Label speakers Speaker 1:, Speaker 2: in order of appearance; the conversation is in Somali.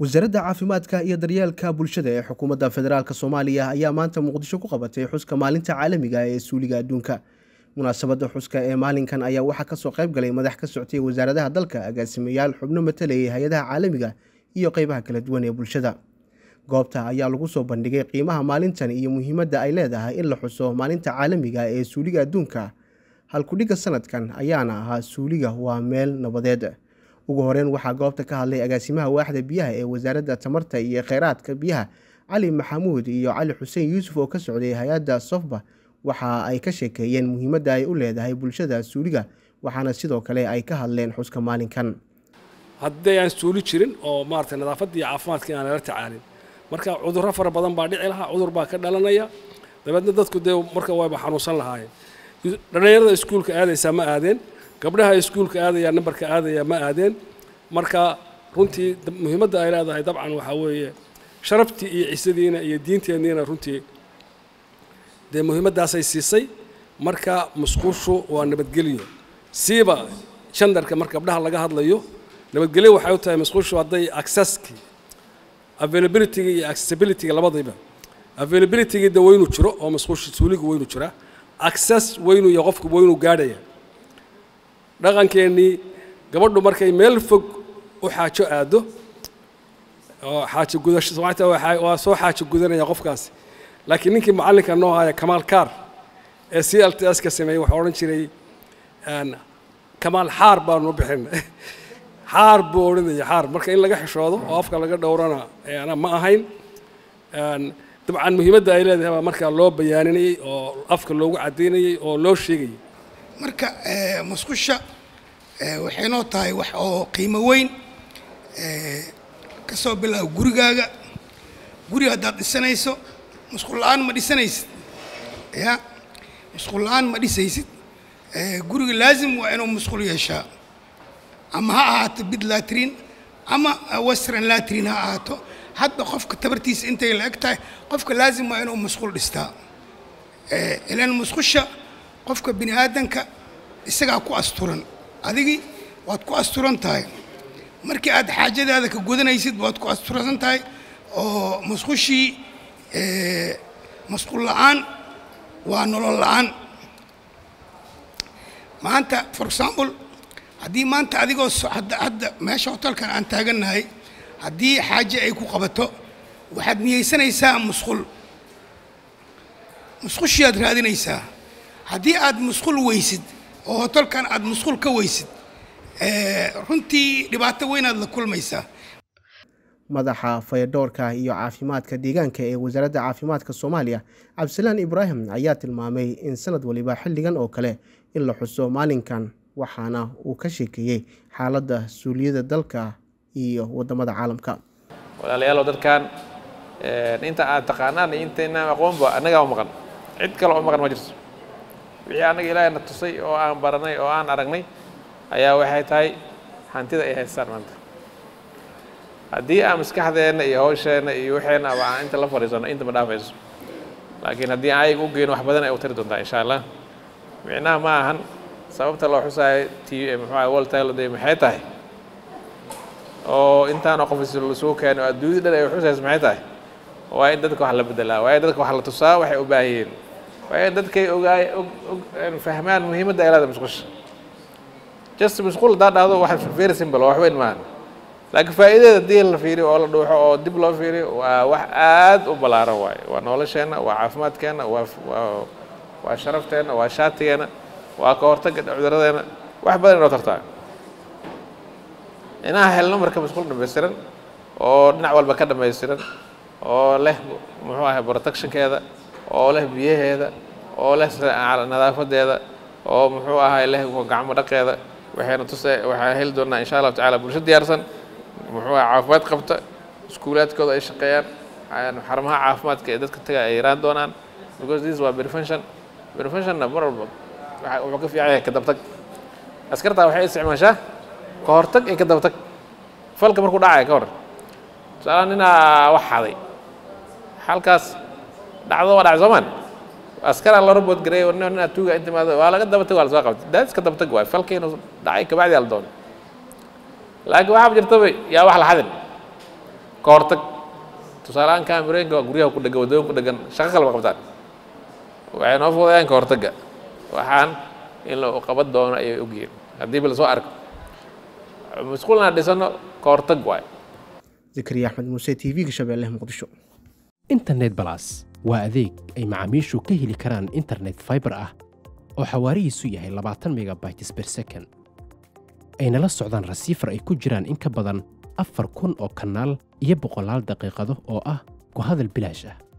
Speaker 1: wasaaradda caafimaadka iyo daryeelka bulshada ee xukuumadda federaalk soomaaliya ayaa maanta muqdisho ku qabatay xuska maalinta caalamiga ee suuliga adduunka munaasabadda xuska ee maalinkan ayaa waxaa kasoo qayb galay madax ka soctay wasaaradaha dalka agaasimayaal xubno matalayay hay-adaha caalamiga iyo qeybaha kala duwan ee bulshada goobta ayaa lagu soo bandhigay qiimaha maalintan iyo muhiimadda ay leedahay in la xuso maalinta caalamiga ee suuliga adduunka halkudhigga sanadkan ayaana ahaa suuliga waa meel nabadeed ugu horeyn waxaa goobta ka hadlay agaasimaha waaxda biyaha ee wasaaradda tamarta iyo kheyraadka biyaha cali maxamuud iyo cali xuseen yuusuf oo ka socday hay-adda sofba waxa ay ka sheekeeyeen muhiimadda ay u leedahay bulshada suuliga waxaana sidoo kale ay ka hadleen xuska maalinkan
Speaker 2: haddii aan suuli jirin oo maaragtay nadaafadda iyo caafimaadka aan lala tacaalin marka cudurro fara badan baa dhici lahaa cudur baa ka dhalanaya dabeedna dadku dee marka wayba xanuunsan lahaayeen dhallinyarada iskuulka aadaysaa ma aadeen gabdhaha iskuulka aadaya nambarka aadaya ma aadeen marka runtii muhiimadda ay leedahay dabcan waxaa weeye sharaftii iyo cisadiina iyo diinteenniina runtii dee muhiimaddaasay siisay marka musquushu waa nabadgelyo siiba jandarka marka gabdhaha laga hadlayo nabadgelyo waxay u tahay musquushu hadday accesskii availabilityga iyo accessibilityga labadiiba availabilityga de waynu jiro oo musquusha suuliga waynu jiraa access waynu iyo qofku waynu gaadhaya dhaqankeennii gabadhu markay meel fog u xaajo aado oo xaajo gudasho soomaalita waa soo xaajo gudanaya qofkaasi laakiin ninkii macallinka noo haya kamaal kaar ee c l t s ka sameeyey waxaa odhan jiray kamaal xaar baanu bixin xaar buu odhanaya xaar marka in laga xishoodo oo afka laga dhowrana ana ma ahayn dabcan muhiimadda ay leedahay baa markaa loo bayaaninayey oo afka loogu caddaynayey oo loo sheegayay
Speaker 3: marka musqusha waxay noo tahay wax oo qiimo weyn ka soo bilaabo gurigaaga guri haddaad dhisanayso musqul la-aan ma dhisanaysid ya musqul la-aan ma dhisaysid guriga laazim waa inuu musqul yeeshaa ama ha ahaato bid latrin ama western latrin ha ahaato hadba qofka tabartiisa intay la eg tahay qofka laazim waa inuu musqul dhistaa ilan musqusha qofka bini aadanka isagaa ku asturan adigii waad ku asturan tahay markii aad xaajadaada ka gudanaysid waad ku asturan tahay oo musqushii musqul la-aan waa nolol la-aan maanta for example haddii maanta adigoo hadda meesha hotelkan aan taagannahay haddii xaaje ay ku qabato waxaad niyeysanaysaa musqul musqushiyaad raadinaysaa haddii aad musqul weysid oo hotelkan aad musqul ka weysid runtii dhibaato weynaad la kulmaysaa
Speaker 1: madaxa fayadhoorka iyo caafimaadka deegaanka ee wasaaradda caafimaadka soomaaliya cabdisalaan ibraahim ayaa tilmaamay in sanad waliba xilligan oo kale in la xuso maalinkan waxaana uu ka sheekeeyey xaaladda suuliyada dalka iyo waddamada caalamka
Speaker 4: walaalayaalow dadkan inta aad taqaanaan iyo intaynaan aqoonba annagaa u maqan cid kale oo maqan ma jirto wixii annaga ilaahayna tusay oo aan baranay oo aan aragnay ayaa waxay tahay hantida ay haystaan maanta haddii aan maskaxdeenna iyo hawsheenna iyo waxeenna aba aan inta la fadhiisano inta ma dhaafayso laakiin haddii aan ayaga u geyno wax badan ay u tari doontaa insha allah micnaha ma ahan sababta loo xusaayo t muxuuaha world title day maxay tahay oo intaanoo qof isugu keeno adduunyada dhan ay xusayso maxay tahay waa in dadka wax la bedelaa waa in dadka wax la tusaa waxay u baahan yihiin waa in dadkay ogaay fahmaan muhiimadda ay leedahay musqusha just musqul haddaa dhahdo wax very simple oo wax weyn maahan laakiin faa'iideeda haddii la fiiriyo oo la dhuuxo oo dib loo fiiriyo waa wax aad u ballaaran waaye waa nolosheenna waa caafimaadkeenna waa waa waa sharafteenna waa shaatigeenna waa ka hortagga cudurradeenna wax badan inoo tartaa inaan helno marka musqul dhamaystiran oo dhinac walba ka dhamaystiran oo leh muxuu ahay protectionkeeda oo leh biyaheeda oo leh nadaafadeeda oo muxuu ahay leh gacmo dhaqeeda waxayna tuse waxaan heli doonaa insha allahu tacala bulsho diyaarsan muxuu ahay caafimaad qabta iskuulaadkooda ay shaqeeyaan xarumaha caafimaadka ee dadka taga ay yaraan doonaan because this waa prevention preventionna mar walba wuxuu ka fiican yahay kadabtag askartaa waxay isticmaashaa ka hortag iyo kadabtag falka markuu dhacaya ka hor tusaalaha ninaa wax xaday halkaas dhacdo waa dhacay soomaan askara la robot gareey oo nin tuuga inta maado waa laga daba tag waa la soo qabtay daadis ka daba tag waay falka inuu dhacay kabacdi la doono laakiin waxaa jirtaba yaa wax la xadin ka hortag tusaaleahaan kaamirooyinka waa guryaha ku dhegan waddooyin ku dhegan shaqo kaleba qabtaan waxay noo fudayaan ka hortagga waxaan in la qaban doono ayay ogyihiin haddiiba lasoo arko masquulna dhisano ka hortag waayo
Speaker 1: zakariya axmed muuse t v-ga shabeelle muqdisho
Speaker 5: internet balas waa adeeg ay macaamiishu ka heli karaan internet fiber ah oo xawaarihiisu yahay labaatan megabytes per second ayna la socdaan rasiifar ay ku jiraan in ka badan afar kun oo kanaal iyo boqolaal daqiiqado oo ah ku hadal bilaash ah